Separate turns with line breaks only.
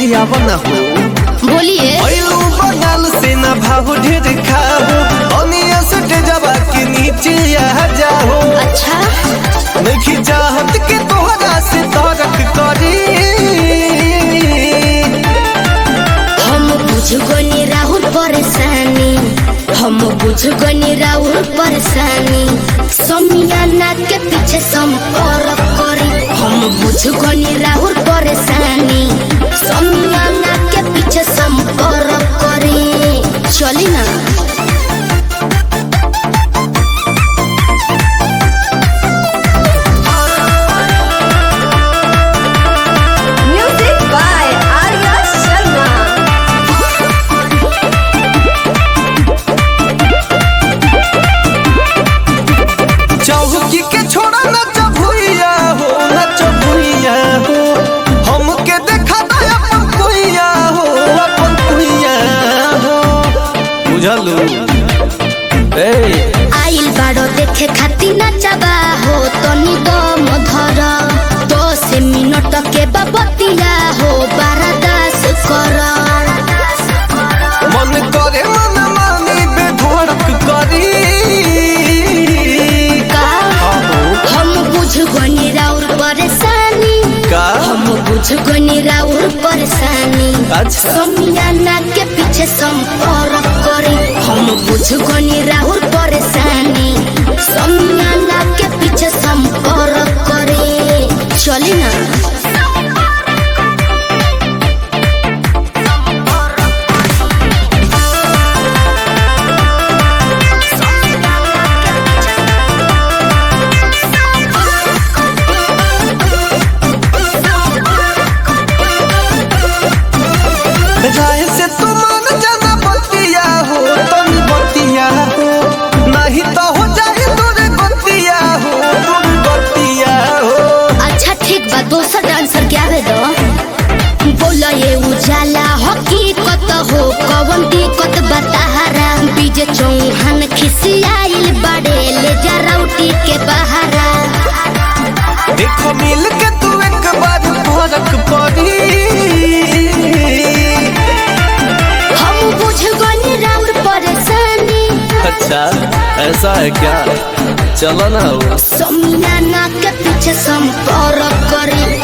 आव न हो
बोलिए
ऐलू बंगाल से न भाव ढेर खाओ अनिया से जबा के नीचे आ जाओ
अच्छा
नहीं चाहत के तोहरा से तरक करी
हम बुझ गनी राहुल परेशानी हम बुझ गनी राहुल परेशानी समियाना के पीछे संपर्क करी हम बुझ गनी राहुल परेशानी समियाना के पीछे संपर्क करी चली ना
Music by Arya Sharma.
चौकी के छोड़ा न चबुइया हो न चबुइया हो हमके देखा दे अपन कुइया हो अपन कुइया हो बुझलू ए
आइल बाड़ो देखे खाती नचबा हो तनी दम धर दस मिनट के बबतिया हो बारदास कर
मन करे मन मानी बेधड़क करी
का
आहो
हम बुझ गनी राउर परेशानी
का
हम बुझ गनी राउर परेशानी
अच्छा
समियाना के पीछे संपर्क करी हम बुझ गनी राउर परेशानी समियाना के पीछे संपर्क करी चली ना
राय से तुम जाना बतिया हो तुम बतिया हो नहीं तो हो जाए तोरे बतिया हो तुम बतिया हो
अच्छा ठीक बा दोसर डांसर के आवे दो बोला ये उजाला हकीकत हो कवन दिक्कत बताहरा बीजे चौहान खिसियाइल बड़े ले जा राउटी के बहारा
देखो मिल के तू एक बार फरक पड़ी
हम बुझ गनी राउर परेशानी
अच्छा ऐसा है क्या चलो ना
समियाना के पीछे संपर्क करी